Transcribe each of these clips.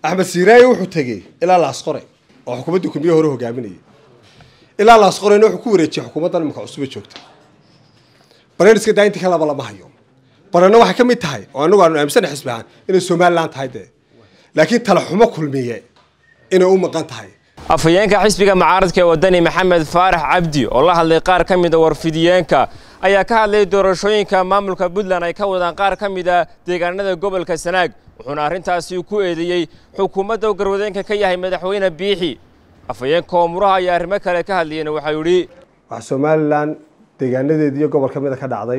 axmed siiraaye wuxuu tegey ilaa laasqore oo xukuumaddii kulmiye hore hogaaminayay ilaa laasqorena wuxuu ku wareejiyey xukuumaddan iminka cusube joogta barnaamijka daa intii ka laba lama hayo barana waxay ka mid tahay oo anagu aanu aaminsana xisbi ahaan inay somalilan tahay dee laakiin tala xumo kulmiye inay u maqan tahay afhayeenka xisbiga mucaaradka ee wadani maxamed faarax cabdi oo la hadlay qaar ka mida warfidiyeenka ayaa ka hadlay doorashooyinka maamulka puntland ay ka wadaan qaar ka mida deegaanada gobolka sanaag wuxuuna arrintaasi ku eedeeyey xukuumadda uu garwadeenka ka yahay madaxweyne biixi afhayeenka oomuraha ayaa arrimo kale ka hadlayeen waxau yidhi waxaa somalilan deegaanadeedii iyo gobol ka mida ka dhacday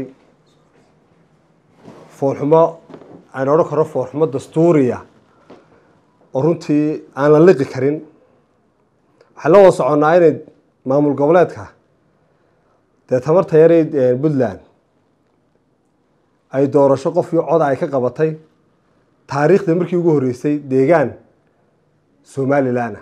foolxumo aan odhan karo foolxumo dastuuriya oo runtii aan la liqi karin waxaan la wada soconnaa inay maamul goboleedka dee tamarta yaray puntland ay doorasho qofkii coda ay ka qabatay taariikhda markii ugu horreysay deegaan somalilan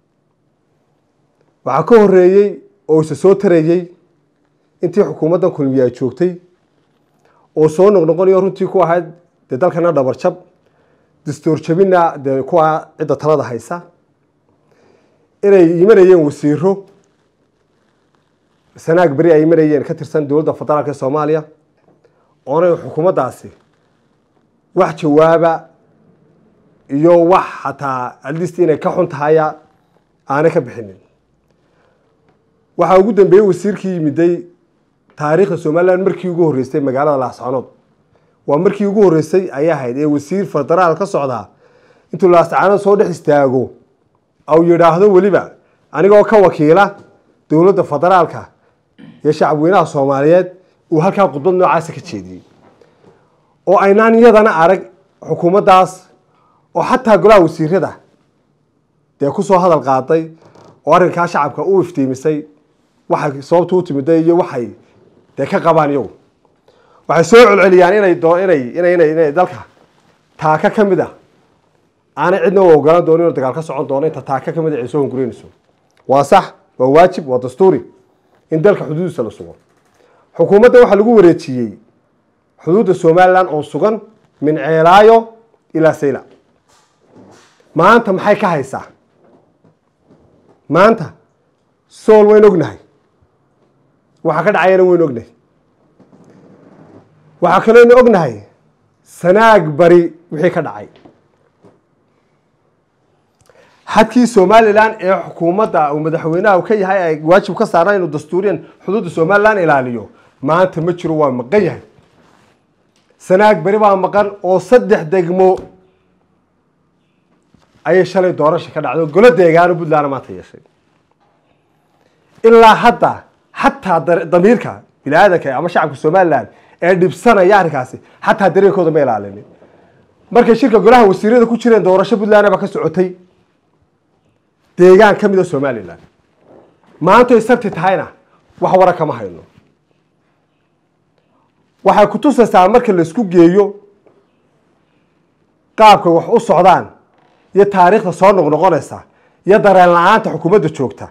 waxaa ka horreeyey oo isa soo tarayey intii xukuumaddan kulmiye ay joogtay oo soo noqnoqonayo runtii ku ahayd dee dalkana dhabarjab dastuur jabina dee kuwa cidda talada haysa inay imanayeen wasiiro sanaag beri ay imanayeen ka tirsan dowladda federaalka ee soomaaliya oonay xukuumaddaasi wax jawaaba iyo wax xataa alist inay ka xun tahaya aanay ka bixinin waxaa ugu dambeeyey wasiirkii yimiday taariikhda somalilan markii ugu horreysay magaalada laascanood waa markii ugu horreysay ayay ahayd ee wasiir federaal ka socdaa intuu laascanood soo dhex istaago au yidhaahdo weliba anigoo ka wakiila dowladda federaalka iyo shacabweynaha soomaaliyeed uu halkaa khudbad noocaasa ka jeediyey oo aynaan iyadana arag xukuumaddaas oo xataa golaha wasiirada dee kusoo hadal qaaday oo arrinkaa shacabka u iftiimisay waxay sababta u timiday iyo waxay dee ka qabaan iyagu waxay soo celceliyaan inay inay inay inay inay dalka taaka ka mid ah aanay cidna u ogolaan doonin inuu dagaal ka socon doono inta taaka ka mid a ay soo hunguraynayso waa sax waa waajib waa dastuuri in dalka xuduudiisa la sugo xukuumadda waxaa lagu wareejiyey xuduudda somalilan oo sugan min ceelaayo ilaa sayla maanta maxay ka haysaa maanta sool wayn ognahay waxaa ka dhacayana wayn ognahay waxaa kalooynu ognahay sanaag bari wixii ka dhacay xadkii somalilan ee xukuumadda uu madaxweynaha ka yahay ay waajib ka saaraan inuu dastuuriyan xuduudda somalilan ilaaliyo maanta ma jiro waa maqan yahay sanaag beri baa maqan oo saddex degmo ayay shalay doorasha ka dhacday oo golo deegaano puntland maanta yeeshay ilaa hadda xataa damiirka bini aadanka ama shacabka somalilan ee dhibsanaya arrinkaasi xataa dareenkooda ma ilaalinin markay shirka golaha wasiirada ku jireen doorasho puntland baa ka socotay deegaan ka mida somalilan maantoy sabti tahayna wax wara kama hayno waxay kutusaysaa marka laisku geeyo qaabkay wax u socdaan iyo taariikhda soo noqnoqonaysa iyo dareen la-aanta xukuumadda joogta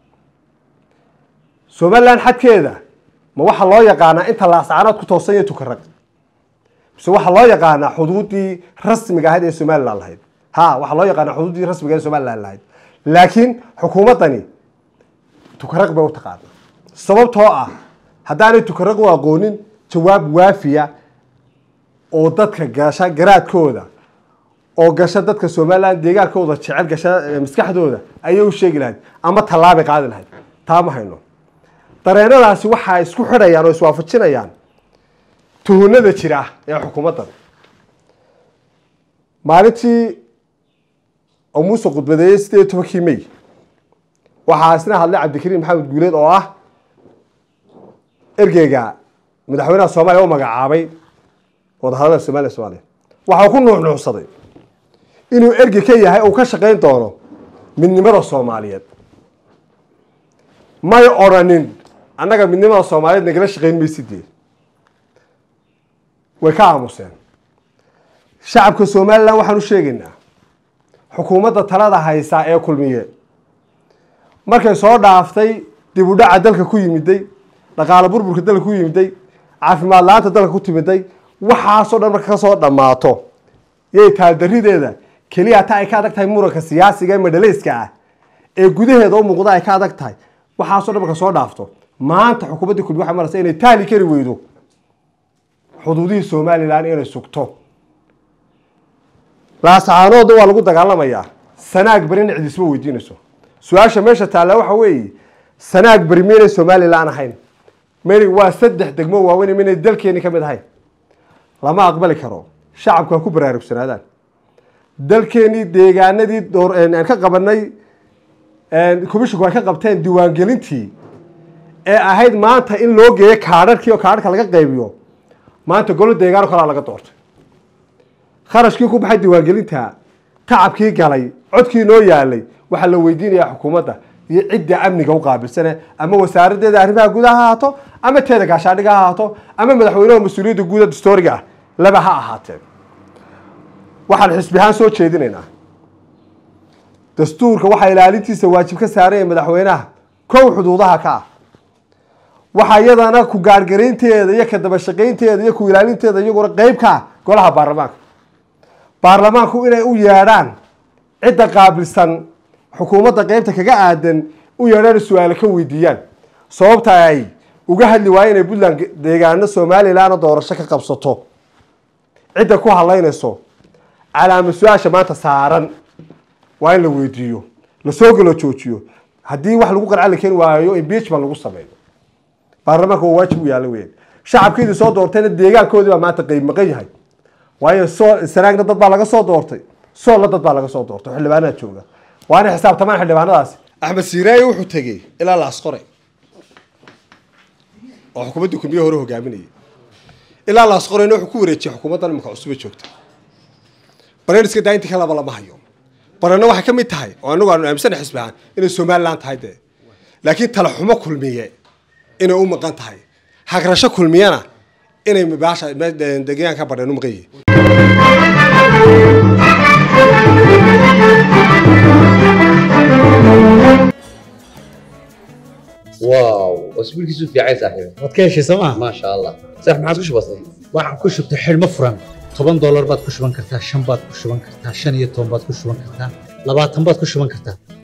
somalilan xadkeeda ma waxaa loo yaqaanaa inta laascanood ku toosan iyo tukarag mise waxaa loo yaqaanaa xuduuddii rasmiga ahayd ee somalilan lahayd ha waxaa loo yaqaanaa xuduuddii rasmiga ee somalilan lahayd laakiin xukuumaddani tukaraq bay u taqaana sababtoo ah haddaanay tukaraq u aqoonin jawaab waafiya oo dadka gasha garaadkooda oo gasha dadka somalilan deegaankooda jecel gasha maskaxdooda ayay u sheegi lahayd ama tallaabay qaadi lahayd taa ma hayno dareenadaasi waxaa isku xidhayaan oo iswaafajinayaan tuhunada jira ee xukuumaddan maalintii oo muuse khudbadeeyey sideed iyo tobankii may waxaa isna hadlay cabdikariim maxamed guuleed oo ah ergeyga madaxweynaha soomaaliya u magacaabay wadahadalada somaliya somaaliya waxaa ku nuuxnuuxsaday inuu ergey ka yahay uu ka shaqayn doono midnimada soomaaliyeed may odrhanin annaga midnimada soomaaliyeed nagala shaqayn maysidee way ka aamuseen shacabka somalilan waxaan u sheegaynaa xukuumadda talada haysaa ee kulmiye markay soo dhaaftay dib u dhaca dalka ku yimiday dhaqaalo burburka dalka ku yimiday caafimaad la-aanta dalka ku timiday waxaasoo dhan marka kasoo dhammaato yay taaldarideeda keliya ta ay ka adag tahay muranka siyaasiga ee madhalayska ah ee gudaheeda u muuqda ay ka adag tahay waxaasoo dhan marka soo dhaafto maanta xukuumadda kulmi waxay maraysa inay taali kari weydo xuduudihii somalilan inay sugto laasacaanoodna waa lagu dagaalamayaa sanaag berina cid isma weydiinayso su-aasha meesha taalla waxa weeye sanaag beri miynay somalilan ahayn mani waa saddex degmo waaweyn minay dalkeeni ka mid ahayn lama aqbali karo shacabku ha ku baraarugsanaadaan dalkeenii deegaanadii door aan ka qabanay commisshinku ay ka qabteen diiwaangelintii ee ahayd maanta in loo geeyo kaadharkii oo kaadharka laga qaybiyo maanta golo deegaano kalaa laga doortay kharashkii ku baxay diiwaangelinta tacabkii galay codkii noo yaalay waxaa la weydiinayaa xukuumadda iyo cidda amniga u qaabilsane ama wasaaradeeda arrimaha gudaha ha ahaato ama teeda gaashaadhiga ha ahaato ama madaxweynaha mas-uuliyadda guuda dastooriga ah laba ha ahaateen waxaan xisbi ahaan soo jeedinaynaa dastuurka waxaa ilaalintiisa waajib ka saaranya madaxweynaha kow xuduudaha ka ah waxaa iyadana ku gaargaraynteeda iyo ka dabashaqaynteeda iyo ku ilaalinteeda iyaguna qeyb ka ah golaha baarlamaanka baarlamaanku inay u yeedhaan cidda qaabilsan xukuumadda qeybta kaga aadan u yeedhaan su-aale ka weydiiyaan sababta ay uga hadli waaye inay puntland deegaano somalilanna doorasho ka qabsato cidda ku hadlaynayso calaama su-aasha maanta saaran waa in la weydiiyo lasoo galo joojiyo haddii wax lagu qarca la keeni waayo impeachment lagu sameeyo baarlamaanka waa waajib u yaalla weyn shacabkeedii soo doortayna deegaankoodii baa maanta qeyb maqan yahay waayo soo sanaagna dad baa laga soo doortay soolna dad baa laga soo doortay xildhibaanada jooga waa inay xisaabtamaan xildhibaanadaasi axmed siiraaye wuxuu tegey ilaa laasqore oo xukuumaddii kulmiye hore hogaaminayay ilaa laasqorena wuxuu ku wareejiyay xukuumaddan imika cusube joogta bareen iska daa intii ka laba lama hayo barena waxay ka mid tahay oo anagu aanu aaminsana xisbi ahaan inay somalilan tahay dee laakiin tala xumo kulmiye inay u maqan tahay hagrasho kulmiyana inay baasha deegaanka badheen u maqan yihiin واو اسبوع كيسو في عايز صاحبي waad ka heshay sooma ما شاء الله صح ما عادش بسيط waxaan ku shubtay xidhmo furan toban doolar baad ku shuban kartaa shan baad ku shuban kartaa shan iyo toban baad ku shuban kartaa labaatan baad ku shuban kartaa